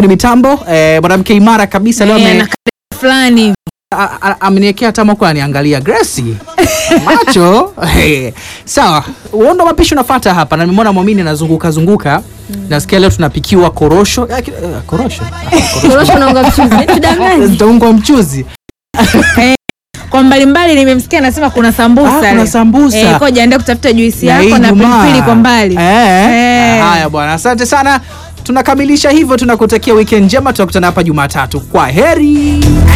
fundi mitambo eh, mwanamke imara kabisa leo Eh, ame- na kale fulani a- a- ameniwekea hata mako aniangalia Gracie macho hey. Sawa, uondo wa mapishi unafuata hapa, na nimeona Mwamini anazunguka zunguka. Nasikia leo tunapikiwa korosho eh, ki- eh, korosho korosho na unga mchuzi tudanganye zitaungwa mchuzi kwa mbalimbali nimemsikia anasema kuna sambusa Ah, kuna leo. sambusa. eh, koja enda kutafuta juisi Na hii yako na Ijumaa. pilipili kwa mbali eh. Eh. Haya bwana, asante sana. Tunakamilisha hivyo, tunakutakia weekend njema, tutakutana hapa Jumatatu. Kwa heri.